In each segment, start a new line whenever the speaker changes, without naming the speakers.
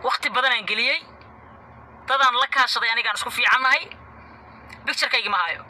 wakti badanaan geliyey dadaan la kaashaday anigaan isku fiicannahay bicturekaygii ma hayo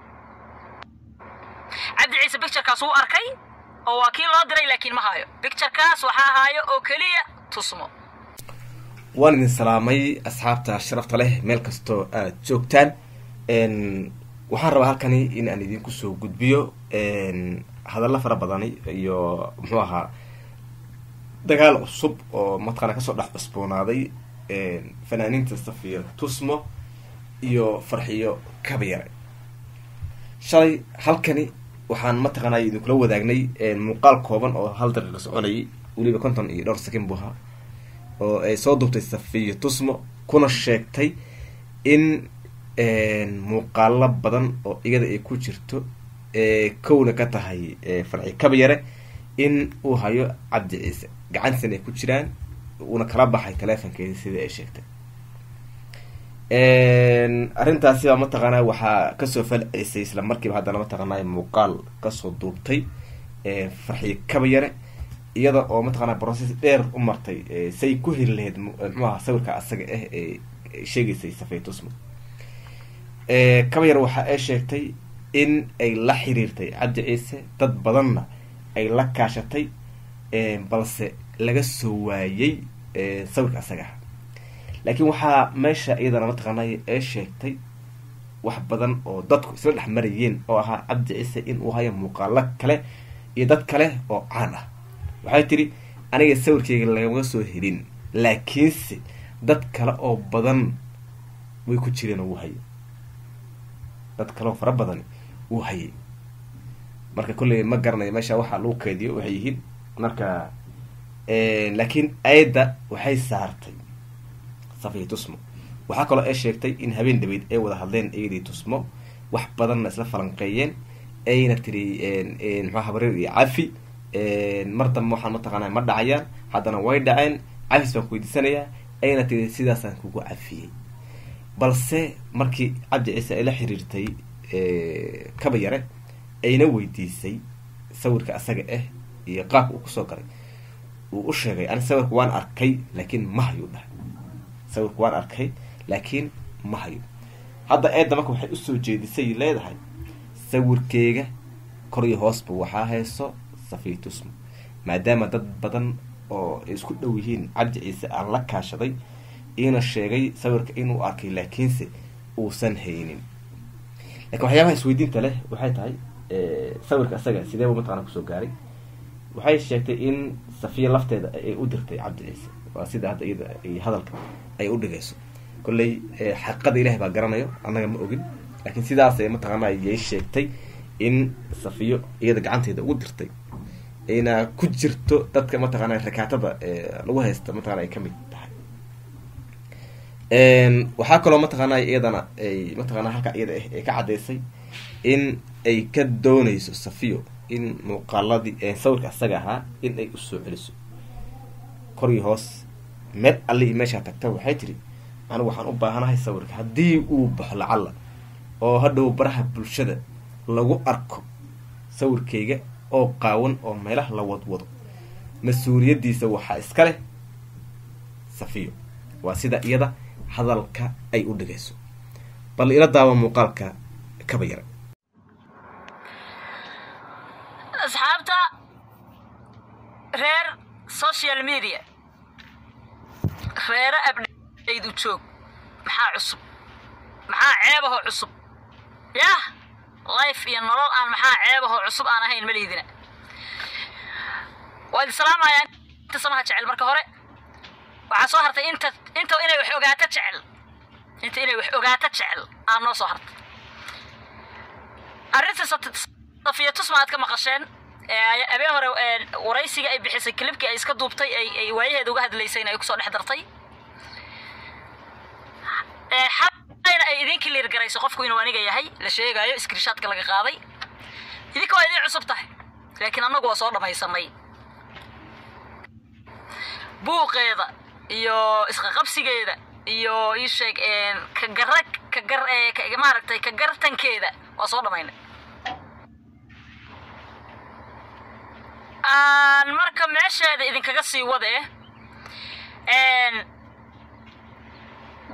cabdi ciise bicturekaas wuu arkay oo waa kii loo diray laakiin ma hayo bicturekaas waxaa haayo oo keliya tusmo
waan idin salaamay asxaabta sharafta leh meel kastoo aad joogtaan waxaan rabaa halkani in aan idinku soo gudbiyo hadallo fara badani iyo muxuu ahaa dagaal cusub oo mataqaana kasoo dhex cusboonaaday fanaaniinta safiya tusmo iyo farxiyo kabayare shalay halkani waxaan mataqaana idinkula wadaagnay muuqaal kooban oo hal daqiiqa soconayay weliba konton iyo dhowr sakin buu ahaa oo ay soo duubtay safiya tusmo kuna sheegtay in muuqaalo badan oo iyada ay ku jirto kowna ka tahay farxi kabayare in uu hayo cabdi ciise gacantiisana ay ku jiraan uuna kala baxay teleefonkeedi sidai ay sheegtay arrintaasi baa mataqaanaa waxaa kasoo falcelisay isla markiiba haddana mataqaanaa muuqaal kasoo duubtay farxi kabayare iyada oo mataqaanaa brocess dheer u martay say ku heli lahayd muxuu aha sawirka asaga ah ee sheegaysay safay tusmo kabayar waxa ay sheegtay in ay la xiriirtay cabdi ciise dad badanna ay la kaashatay balse laga soo waayay sawirka asaga ah laakiin waxaa meesha iyadana mataqaanay ay sheegtay wax badan oo dadku isla dhex marayeen oo ahaa cabdi ciise in uu hayo muuqaalo kale iyo dad kale oo caan ah waxay tiri aniga sawirkeyga lagama soo helin laakiinse dad kale oo badan way ku jireen oo wuu hayay dad kale oo fara badan wuu hayay marka kolley ma garanayo meesha waxaa lagu keediyo waxay yihiin marka laakiin ayadda waxay saartay safiya tusmo waxaa kaloo ay sheegtay in habeen dhabeyd ay wada hadleen iyadii tusmo wax badanna isla falanqeeyeen ayna tiri muxua habareer iyo cafi mar dambe waxaan mataqaanaa ma dhacayaan haddana way dhaceen cafis baan ku weydiisanayaa ayna tiri sidaasaan kugu cafiyey balse markii cabdi ciise ay la xiriirtay kabayare ayna weydiisay sawirka asaga ah iyo qaabka uu kusoo galay uu u sheegay ani sawirka waan arkay laakiin ma hayuu dhahay sawirka waan arkay laakiin ma hayo hadda eedda marka waxay usoo jeedisay leedahay sawirkeyga kor iyo hoosba waxaa hayso safiya tusmo maadaama dad badan oo ay isku dhow yihiin cabdi ciise aan la kaashaday iina sheegay sawirka inuu arkay laakiinse uusan haynin lakin waxyaabaha isweydiinta leh waxay tahay sawirka asaga sidee buu mataqana kusoo gaaray waxay sheegtay in safiya lafteeda ay u dirtay cabdi ciise waa sida hadda iyada ay hadalka ay u dhigayso kolley xaqiiqada ilahi baa garanayo annaga ma ogin laakiin sidaasay mataqaana yay sheegtay in safiyo iyada gacanteeda ugu dirtay ayna ku jirto dadka mataqaana rakaatada lagu haysta mataqana ay kamid tahay waxaa kaloo mataqaana iyadana ay mataqana halka iyada ah ay ka caddaysay in ay ka doonayso safiyo in muuqaaladii sawirka asaga ahaa in ay usoo celiso kor iyo hoos meel alli iyo meeshaa tagta waxay tiri anigu waxaan u baahanahay sawirka haddii uu baxo lacalla oo hadhow baraha bulshada lagu arko sawirkayga oo qaawan oo meelaha la wadwado mas-uuliyaddiisa waxaa iska leh safiyo waa sida iyada hadalka ay u dhigayso bal ila daawa muuqaalka kaba yara
asxaabta reer social media reere abdhaydu joog maxaa cusub maxaa ceebahoo cusub yah life iyo nolol aan maxaa ceebahoo cusub aan ahayn malihdina waa idin salaamayaa inta samaha jecel marka hore waxaa soo hartay inta inta inay wax ogaato jecel inta inay wax ogaato jecel aa noo soo hartay arrinta safiya tusma aad ka maqasheen habeen hore waraysiga ay bixisay kilibkii ay iska duubtay ay waayaheeda uga hadlaysayna ay kusoo dhex dartay xalayna ay idin clear garayso qofku inuu aniga yahay la sheegaayo screenshotka laga qaaday idinka waa idin cusub tahay laakiin annagu waa soo dhammaysanay buuqeeda iyo isqaqabsigeeda iyo ii sheeg ka gara ka gar maaragtay ka gartankeeda waa soo dhammaynay aan marka meesheeda idinkaga sii wade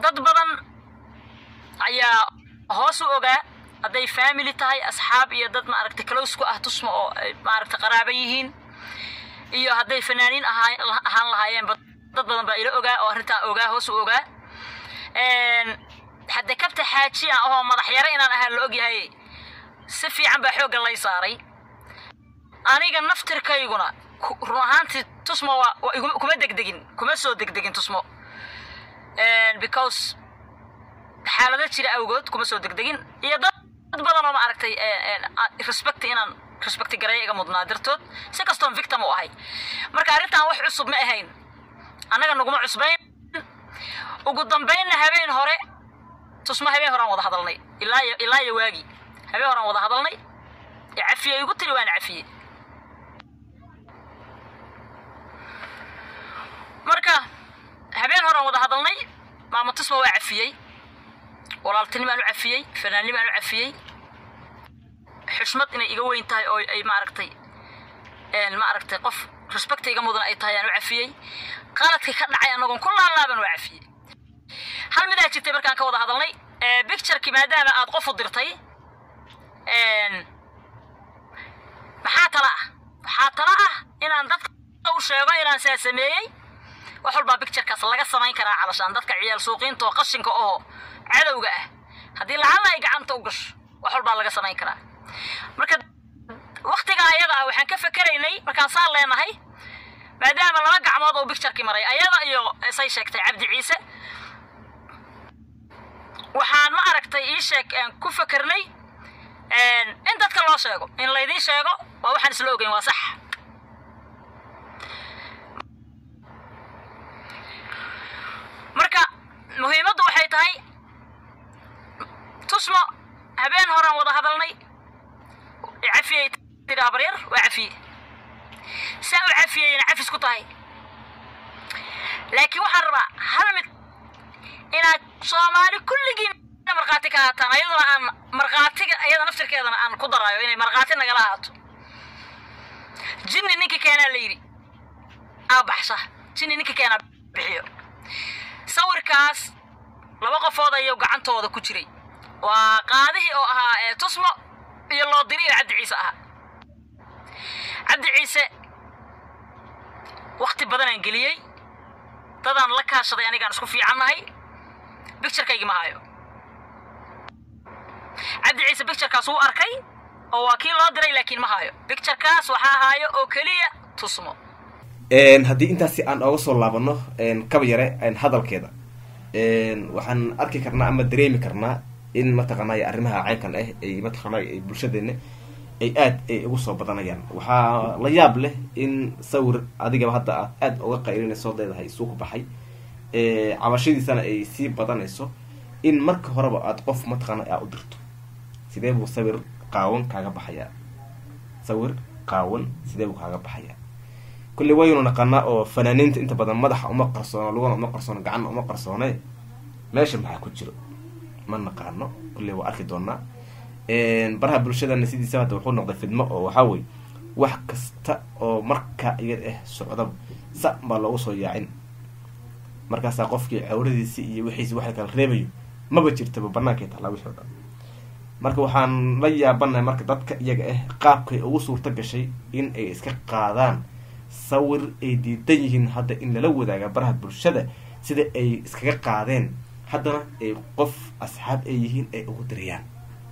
dad badan ayaa hoos u ogaa hadday family tahay asxaab iyo dad maaragtay close ku ah tusmo oo ay maaragtay qaraaba yihiin iyo hadday fanaaniin ahaa ahaan lahaayeenba dad badan baa ila ogaa oo arrintaa ogaa hoos u ogaa hadde kabta xaaji ah oo madax yare inaan ahaa la ogyahay si fiican baa xoogga lay saaray aniga naftirkayguna run ahaantii tusmo waa kuma degdegin kuma soo degdegin tusmo because xaalado jira awgood kuma soo degdegin iyo dad badan oo ma aragtay respect inaan respect gareeya iga mudnaa dartood si kastoon victim u ahay marka arrintan wax cusub ma ahayn annaga naguma cusbayn ugu dambaynna habeen hore tusmo habeen horaan wada hadalnay ilaa ilaa iyo waagi habeen horaan wada hadalnay ee cafiye igu tiri waan cafiye marka habeen horaan wada hadalnay maama tusmo waa cafiyey walaaltinimaan u cafiyey fanaannimaan u cafiyey xushmad inay iga weyn tahay oo ay maaragtay maaragtay qof respecta iga mudan ay tahay aan u cafiyey qaladkii ka dhacay anagoon ku laalaaban waa cafiyey hal midaa jirtay markaan ka wada hadalnay bictureki maadaama aad qof u dirtay maxaa tala ah waxaa tala ah inaan dadka u sheego inaan saa sameeyey wax walbaa bicturekaas laga samayn karaa calashaan dadka ciyaal suuqiinta oo qashinka oo cadowga ah haddii lacalla ay gacanta u gasho wax walbaa laga samayn karaa marka waktigaa ayada ah waxaan ka fekeraynay markaan saan leenahay maadaama laba gacmood oo bictureki maray ayada iyo say sheegtay cabdi ciise waxaan ma aragtay ii sheeg ku fekernay in dadka loo sheego in laydiin sheego waa waxaan isla ogeyn waa sax marka muhiimaddu waxay tahay tusmo habeen horaan wada hadalnay cafiyey tiri habaryar waa cafiye saa u cafiyeyna cafis ku tahay laakiin waxaan rabaa hal mid inaad soomaali kulligiin markhaati ka haataan ayaduna aan markhaatiga iyada naftirkeedana aan ku daraayo inay markhaati nagala ahaato jinni ninkii keenaa la yidhi aa baxsha jinni ninkii keenaa bixiyo sawirkaas laba qofood ayuu gacantooda ku jiray waa qaadihii oo ahaa ee tusmo iyo loodiri iyo cabdi ciise ahaa cabdi ciise wakti badanaan geliyey dadaan la kaashaday anigaan isku fiicannahay bicturekaygii ma hayo cabdi ciise bicturekaas wuu arkay oo waa kii loo diray laakiin ma hayo bicturekaas waxaa haayo oo keliya tusmo
haddii intaasi aan ooga soo laabano kaba yare hadalkeeda waxaan arki karnaa ama dareemi karnaa in mataqaanay arrimaha caynkan ah ay mataqaanay bulshadeena ay aad ay ugu soo badanayaan waxaa la yaab leh in sawir adigaba hadda aad aada uga qaylinayso leedahay isuu ku baxay cabashadiisana ay sii badanayso in marka horeba aad qof mataqaana aa u dirto sidee buu sawir qaawan kaaga baxayaa sawir qaawan sidee buu kaaga baxayaa kulley waynu naqanaa oo fanaaniinta inta badan madaxa uma qarsoono lugana uma qarsoono gacanna uma qarsoone meesha maxaa ku jiro ma naqaano kulley waa arki doonaa baraha bulshadana sidiisa hadda wuxuu noqday fidmo oo waxaa wey wax kasta oo markaa iyad ah socdaba sa baa loogu soo yaacin markaasaa qofkii cawradiisi iyo wixiisi wax kala reebayo maba jirtaba banaanka taallaa wixii o dhan marka waxaan la yaabanahay marka dadka iyaga ah qaabkay ugu suurto gashay in ay iska qaadaan sawir ay diidan yihiin hadda in lala wadaaga baraha bulshada sida ay iskaga qaadeen haddana ay qof asxaab ay yihiin ay ugu dirayaan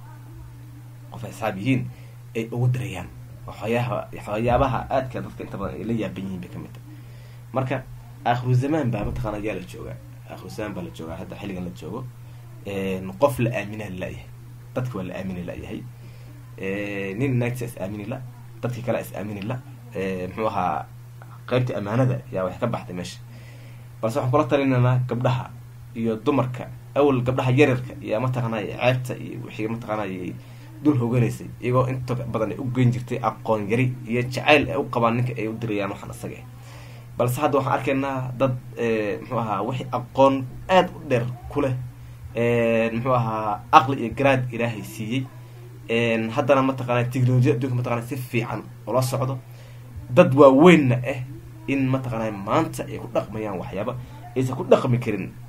qof ay asxaab yihiin ay ugu dirayaan waxyaaha waxyaabaha aadka dadka inta badan ay la yaaban yihiin bay kamid tahay marka aakhiru zamaan baa mataqaana yaa la joogaa aakhiru zamaan baa la joogaa hadda xilligan la joogo qof la aaminaa la-yahay dadka waa la aamini la-yahay nin naagta is aamini la dadki kale is aamini la muxuu ahaa qaybtii amaanada yaa wax ka baxday meesha balse waxaan kula talinaynaa gabdhaha iyo dumarka awal gabdhaha yaryarka iyo mataqaanay ceebta iyo wixii mataqaanay dul hoganaysay iyagoo inta badan ay u geyn jirtay aqoon yari iyo jacayl ay u qabaan ninka ay u dirayaan waxaan isaga balse hadda waxaan arkaynaa dad muxuu ahaa wixii aqoon aada u dheer ku leh muxuu ahaa aqli iyo garaad ilaahay siiyey haddana mataqaana technolojiya adduunka mataqana si fiican ula socdo dad waaweynna ah in mataqaana maanta ay ku dhaqmayaan waxyaaba aysan ku dhaqmi karin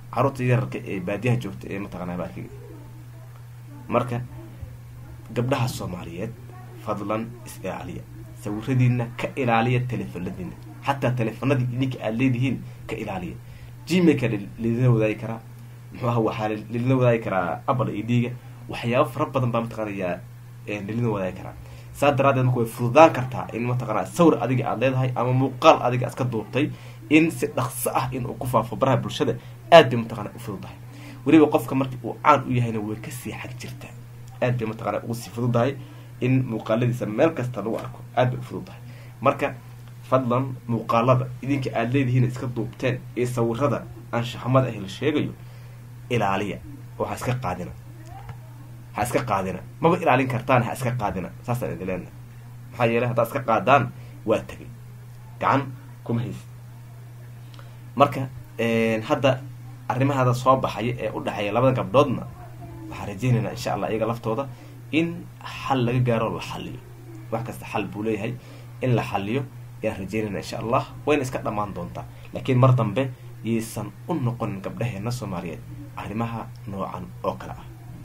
carruurta yararka ee baadiyaha joogta ee mataqanaa baarkiga marka gabdhaha soomaaliyeed fadlan is ilaaliya sawiradiina ka ilaaliya teleefanadiina xataa teleefanadii idinka aada leedihiin ka ilaaliya gmailka lidina wadaagi karaa muxuu aha waxaa lidina wadaagi karaa apple iyo dhiiga waxyaaba fara badan baa mataqaanayaa lidina wadaagi karaa saa daraadeed marka way fududaan kartaa in mataqanaa sawir adiga aada leedahay ama muuqaal adiga aad ka duubtay in si dhaqso ah in uu ku faafo baraha bulshada aad bay mataqana u fududahay weliba qofka markii uu caan u yahayna way kasii xag jirtaa aad bay mataqana ugu sii fududahay in muuqaaladiisa meel kasta lagu arko aad bay u fududahay marka fadlan muuqaalada idinka aada leedihiin iska duubteen ee sawirada anshaxmada ah la sheegayo ilaaliya oo ha iska qaadina ha iska qaadina maba ilaalin kartaan ha iska qaadina saasaan idin leenahay maxaa yeelay haddaad iska qaadaan waa tegay gacan kuma haysi marka hadda arrimahada soo baxaya ee u dhexeeya labada gabdhoodna waxaan rajeynaynaa insha allah iyaga laftooda in xal laga gaaro la xaliyo wax kasta xal buu leeyahay in la xaliyo ayaan rajeynayna insha allah wayna iska dhammaan doontaa laakiin mar dambe yaysan u noqonin gabdhaheena soomaaliyeed arrimaha noocan oo kale ah